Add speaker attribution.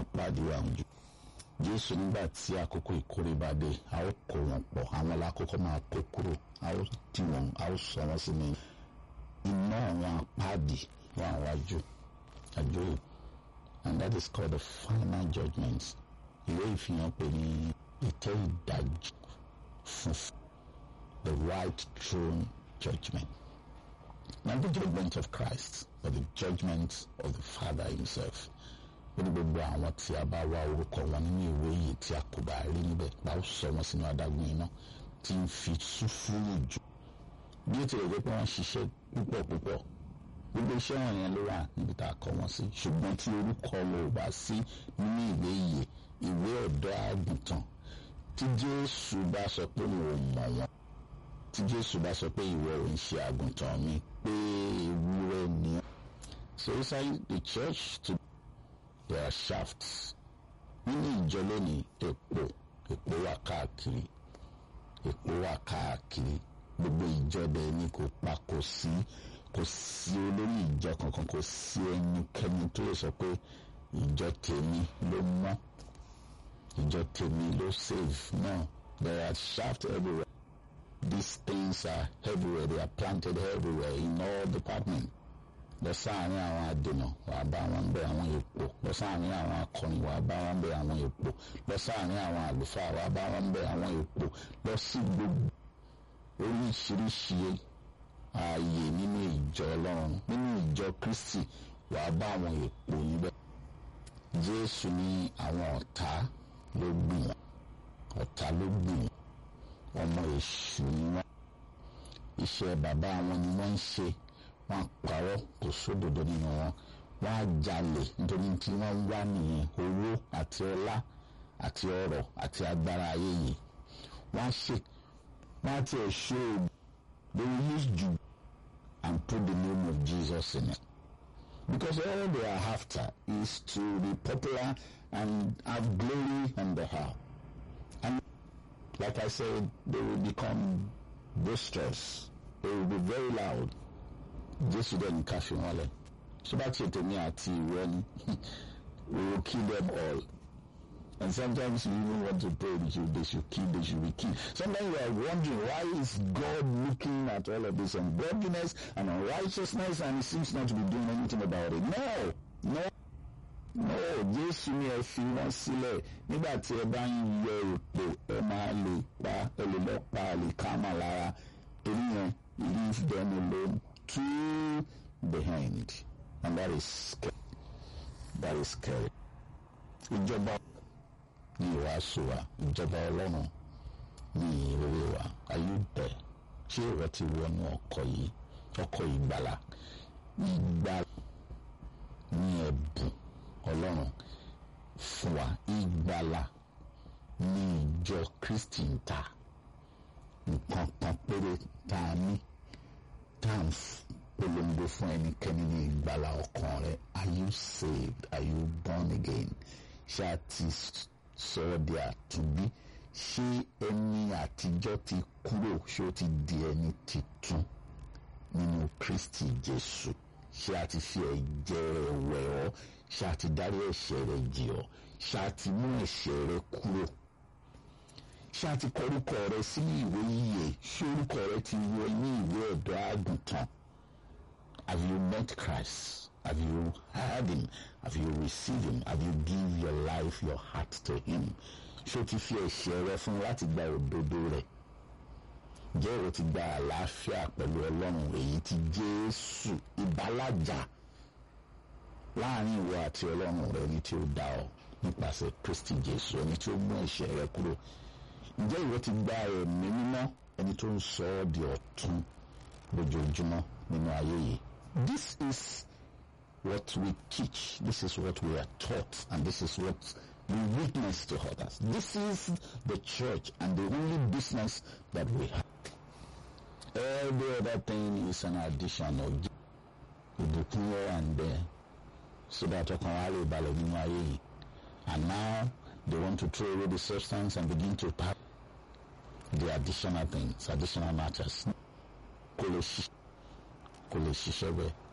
Speaker 1: pàdé àwọn jù jésù nígbà tí àkókò ìkórè bá dé a ó kó wọn pọ̀ àwọn lákòókò máa kó kúrò a ó tì wọ́n a ó sọ wọ́n sínú iná àwọn apáàdì wọn àwájú àjò and that is called the final judgment ìwé ìfihàn pè ní ìtẹ́ ìdájọ́ funfun the right throne judgment not the judgment of Christ but the judgment of the Father himself ó ní gbogbo àwọn tí a bá wá orúkọ wọn nínú ìwé yìí tí a kò bá rí níbẹ̀ bá ó sọ wọn sínú adágún iná tí ń fi sùfúrù jù bí ó tilẹ̀ jẹ́ pé wọ́n ṣiṣẹ́ púpọ̀ púpọ̀ gbogbo iṣẹ́ wọn yẹn ló wà níbi tá a kọ wọn sí ṣùgbọ́n tí orúkọ wọn ò bá sí nínú ìwé yìí ìwé ọ̀dọ́ àgùntàn tí Jésù bá sọ pé mo mọ̀ wọn tí Jésù bá sọ pé ìwọ ò ń ṣe àgùntàn mi pé ewúrẹ́ ni ọ́ so inside the church to there are shafts nínú ìjọ lónìí èpò èpò wà káàkiri èpò wà káàkiri gbogbo ìjọ bẹ́ẹ̀ ni kò pa kò sí kò sí olórí ìjọ kankan kò sí ẹnikẹ́ni tó lè sọ pé ìjọ tèmi ló mọ́ ìjọ tèmi ló save no there are shafts everywhere these things are everywhere they are planted everywhere in all departments lọ sáàárín àwọn àdènà wàá bá wọn bẹ àwọn èpò lọ sáàárín àwọn akọrin wàá bá wọn bẹ àwọn èpò lọ sáàárín àwọn àlùfáà wàá bá wọn bẹ àwọn èpò lọ sí gbogbo oríṣiríṣi ààyè nínú ìjọ Ọlọ́run nínú ìjọ Kristi wàá bá àwọn èpò níbẹ̀ Jésù ní àwọn ọ̀tá ló gbìn wọn ọ̀tá ló gbìn wọn ọmọ èṣù ni wọn iṣẹ́ bàbá wọn ni wọ́n ń ṣe wọ́n parọ́ kò sódodo nínú wọn wọ́n á jalè nítorí tí wọ́n ń wá nìyẹn owó àti ọlá àti ọrọ̀ àti agbára ayé yìí wọ́n á ṣe wọ́n á tiẹ̀ ṣe oògùn they will use juju and put the name of Jesus in it because all they are after is to be popular and have glory on the heart and like I said they will become boisterous they will be very loud jésù dẹ̀ ní ká fi wọn lẹ̀ tó bá tiẹ̀ tèmi àti ìwọ ni we will kill them all and sometimes you even want to pray that you they should kill they should be killed sometimes you are wondering why is God looking at all of this ungodliness and unrighteousness and he seems not to be doing anything about it no no no jésù ni ẹ fi wọn sílẹ̀ nígbà tí ẹ bá ń yọ èpò ẹ máa lè pa ẹ lè lọ pa àlìkámà lára torí yẹn leave them alone two behind and that is scary that is scary ìjọba ní ìwàásù wa ìjọba ọlọ́run ní ìrírí wa ayé bẹ̀ ṣé ìwọ ti wọnú ọkọ̀ yìí ọkọ̀ ìgbàlà ìgbàlà ní ẹ̀bùn ọlọ́run fún wa ìgbàlà ní ìjọ Kristi ń ta nǹkan kan péré tá a ní tá à ń polongo fún ẹnikẹ́ni ní ìgbàlà ọkàn rẹ are you saved are you born again ṣé a ti sọ ọ́ di àtúnbí ṣé ẹni àtijọ́ ti kúrò ṣé ó ti di ẹni titun nínú Kristi Jésù ṣé a ti fi ẹ̀jẹ̀ rẹ̀ wẹ̀ ọ́ ṣé a ti dárí ẹ̀ṣẹ̀ rẹ̀ jì ọ́ ṣé a ti mú ẹ̀ṣẹ̀ rẹ̀ kúrò ṣé a ti kọ orúkọ rẹ sínú ìwé yíyẹ ṣé orúkọ rẹ ti wọ ní ìwé ọ̀dọ́ àgùntàn have you met Christ have you heard him have you received him have you give your life your heart to him ṣé o ti fi ẹ̀ṣẹ̀ rẹ fún láti gba òdodo rẹ̀ jẹ́ o ti gba àlàáfíà pẹ̀lú ọlọ́run èyí tí Jésù ìbálàjà láàrin ìwọ àti ọlọ́run rẹ ní tí ó dá ọ nípasẹ̀ Kristi Jésù ẹni tí ó mú ẹ̀ṣẹ̀ rẹ kúrò ǹjẹ́ ìwọ ti gba ẹ̀mí mímọ́ ẹni tó ń sọ ọ́ di ọ̀tun lójoojúmọ́ nínú ayé yìí. This is what we teach this is what we are taught and this is what we witness to others. This is the church and the only business that we have. Every other thing is an addition of ìbùkún here and there so that ọkàn wa lè balẹ̀ nínú ayé yìí. And now they want to throw away the substance and begin to pack the additional things, additional matters. Kò lè ṣiṣẹ́ kò lè ṣiṣẹ́ bẹ́ẹ̀.